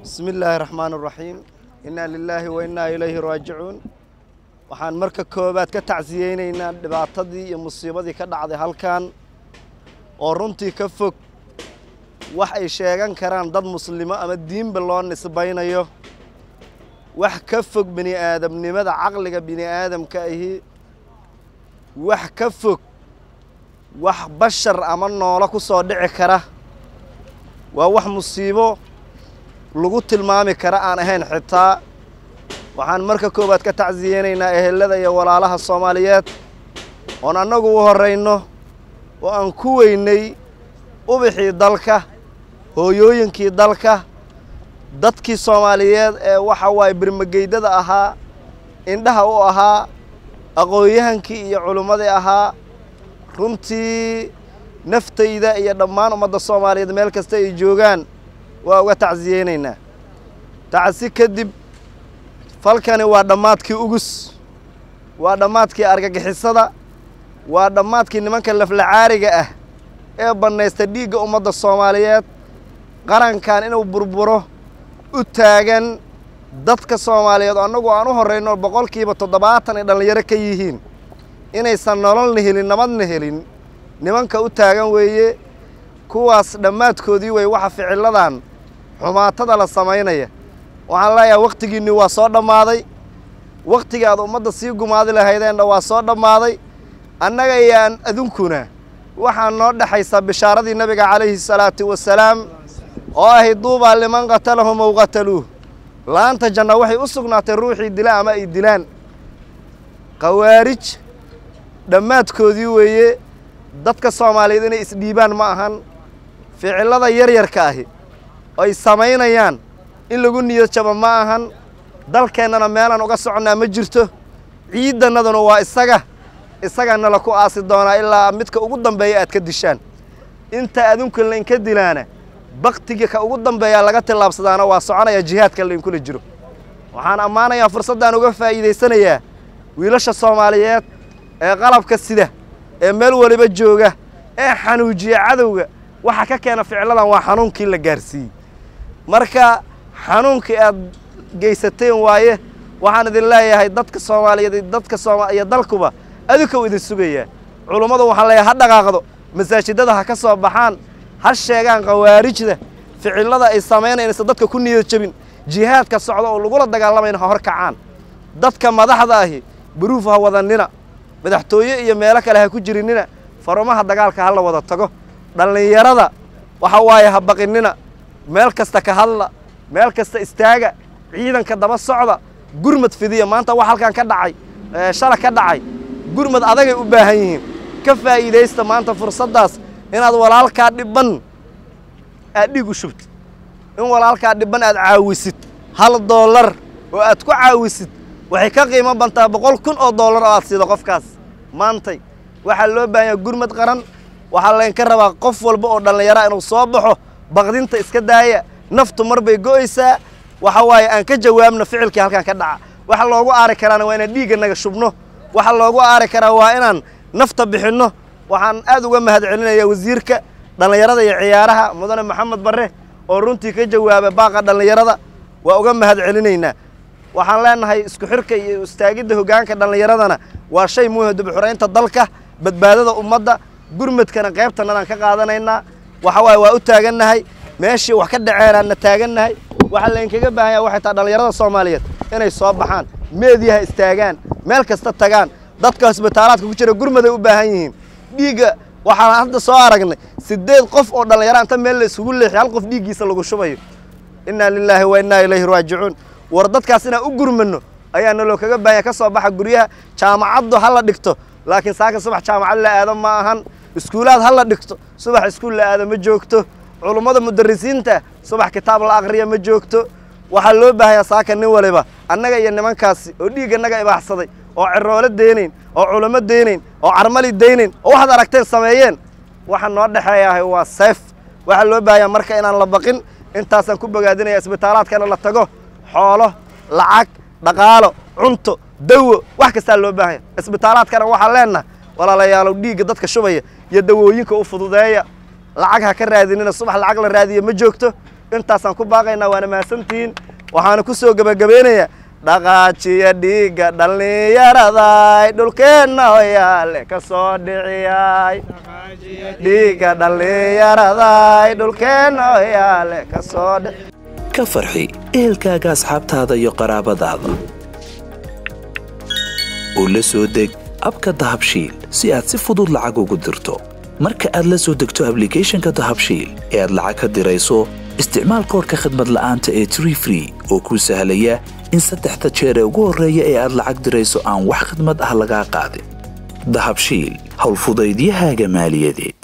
bismi illaahi raxmaan raxiim innaa lilaahi wa innaa ilayhi raajicuun waxaan marka koowaad ka tacsiyeynaynaa dhibaatadii iyo musiibadii ka dhacday halkan oo runtii ka fog wax ay sheegan karaan dad muslimo ama diinba loo nisbaynayo wax ka fog bini aadamnimada caqliga bini aadamka ahi wax ka fog wax bashar ama noolo ku soo dhici kara waa wax musiibo lagu tilmaami kara aan ahayn xitaa waxaan marka koowaad ka tacsiyeynaynaa ehelada iyo walaalaha soomaaliyeed oon annagu u horrayno oo aan ku weynay ubixii dalka hooyooyinkii dalka dadkii soomaaliyeed ee waxa waaye birmageydada ahaa indhaha u ahaa aqoon-yahankii iyo culimmadii ahaa runtii naftayda iyo dhammaan ummadda soomaaliyeed meel kasta ay joogaan waa uga tacsiyeynaynaa tacsi kadib falkani waa dhammaadkii ugus waa dhammaadkii argagixisada waa dhammaadkii nimanka laflacaariga ah ee bannaysta dhiigga ummadda soomaaliyeed qarankan inuu burburo u taagan dadka soomaaliyeed oo annagu aan u horrayno boqolkiiba toddobaatan ay dhallinyaro ka yihiin inaysan nololna helin nabadna helin nimanka u taagan weeye kuwaas dhammaadkoodii wey waxa ficilladan xumaatada la samaynaya waxaan leeyahay wakhtigiinni waa soo dhammaaday wakhtigii aad ummadda sii gumaadi lahaydeenna waa soo dhammaaday annaga iyaan adunkuna waxaa noo dhexaysaa bishaaradii nebiga calayhi salaatu wasalaam oo ahayd duubaa liman qatalahum ow qataluuh laanta janna waxay u sugnaatay ruuxii dila ama ay dilaan khawaarij dhammaadkoodii weeye dadka soomaaliyeed inay isdhiibaan ma ahan ficillada yaryarka ahi ay samaynayaan in lagu niyad jabo ma ahan dalkeennana meelaan uga soconnaa ma jirto ciiddannaduna waa isaga isagana la ku aasi doonaa ilaa midka ugu dambeeya aad ka dishaan inta adunka laynka dilaana baktiga ka ugu dambeeyaa laga tillaabsadaana waa soconaya jihaadka laynkula jiro waxaan ammaanayaa fursaddaan uga faa'iidaysanayaa wiilasha soomaaliyeed ee qalabka sida ee meel waliba jooga ee xanuujiya cadowga waxa ka keena ficiladan waa xanuunkii la gaarsiiyey marka xanuunkii aad geysateen waaye waxaan idin leeyahay dadka soomaaliyeed dadka sooma iyo dalkuba adinkou idin sugayaa culummadu waxaan leeyahay ha dhaqaaqdo masaajidada ha ka soo baxaan ha sheegaan khawaarijda ficillada ay samaynaysa dadka ku niyad jebin jihaadka socda oo lagula dagaalamayna ha hor kacaan dadka madaxda ahi baruuf ha wadannina madaxtooye iyo meelo kale ha ku jirinina farumaha dagaalka ha la wada tago dhallinyarada waxa waaye ha baqinina meel kasta ka hadla meel kasta istaaga ciidanka daba socda gurmad fidiya maanta wax halkan ka dhacay shala ka dhacay gurmad adagay u baahan yihiin ka faa'iidaysta maanta fursaddaas inaad walaalkaa dhibban aad dhiig u shubtid in walaalkaa dhibban aad caawisid hal doollar oo aad ku caawisid waxay ka qiimo bantaa boqol kun oo dollar oo aad siido qofkaas maantay waxaa loo baahan yaha gurmad qaran waxaa laynka rabaa qof walba oo dhallinyaraa inuu soo baxo baqdinta iska daaya naftu mar bay go'aysaa waxa waaye aan ka jawaabno ficilkii halkan ka dhaca waxa loogu aari karaana waa inaan dhiigga naga shubno waxa loogu aari karaa waa inaan nafta bixinno waxaan aad uga mahad celinayaa wasiirka dhallinyarada iyo ciyaaraha mudane maxamed barre oo runtii ka jawaaba baaqa dhallinyarada waa uga mahad celinaynaa waxaan leenahay isku xirka iyo istaagidda hoggaanka dhallinyaradana waa shay muhim dibxuraynta dalka badbaadada ummadda gurmadkana qaybtanadaan ka qaadanaynaa waxa waaye waa u taagannahay meeshii wax ka dhaceenaanna taagannahay waxaa laynkaga baahan yaha waxay tahay dhallinyarada soomaaliyeed inay soo baxaan meediyaha istaagaan meel kasta tagaan dadka hosbitaalaadka ku jira gurmaday u baahan yihiin dhiigga waxaan hadda soo aragnay siddeed qof oo dhallinyara inta meel la isugu leexiy hal qof dhiiggiisa lagu shubayo innaa lilaahi wa innaa ilayhi raajicuun war dadkaas inaan u gurmanno ayaa naloo kaga baahanya ka soo baxa guryaha jaamacaddu ha la dhigto laakiin saaka subax jaamacad la aado ma ahan iskuulaad ha la dhigto subax iskuul la aado ma joogto culummada mudarisiinta subax kitaab la aqriya ma joogto waxaa loo baahanyaa saaka nin waliba annaga iyo nimankaasi oo dhiigga naga ibaaxsaday oo ciroolo deynayn oo culamo deynayn oo carmali deynayn oo waxaad aragteen sameeyeen waxa noo dhexeeyahay waa seef waxaa loo baahanyaa marka inaan la baqin intaasaan ku bogaadinaya isbitaalaadkana la tago xoolo lacag dhaqaalo cunto dawo wax kastaa loo baahanya isbitaalaadkana waxaan leennahay walaalayaalow dhiigga dadka shubaya iyo dawooyinka u fududeeya lacag ha ka raadinina subax lacag la raadiya ma joogto intaasaan ku baaqaynaa waana mahadsantihiin waxaana ku soo gebagabeynayaa dhaqaajiya dhiigga dhallinyaraday dhulkeenna hoyaale ka soo dhiciyay dhiigga dhallinyaraday dhulkeenna hoyaale ka soo dhici ka farxi ehelkaaga asxaabtaada iyo qaraabadaada oo la soo deg abka dahabshiil si aad si fudud lacag ugu dirto marka aad la soo degto ablicathonka dahabshiil ee aad lacag ka dirayso isticmaal koorka khadmad la'aanta ee tree free oo kuu sahlaya in saddexda jeer ee ugu horreeya ee aad lacag dirayso aan wax khidmad ah lagaa qaadin dahabshiil howlfudaydiyahaaga maaliyadeed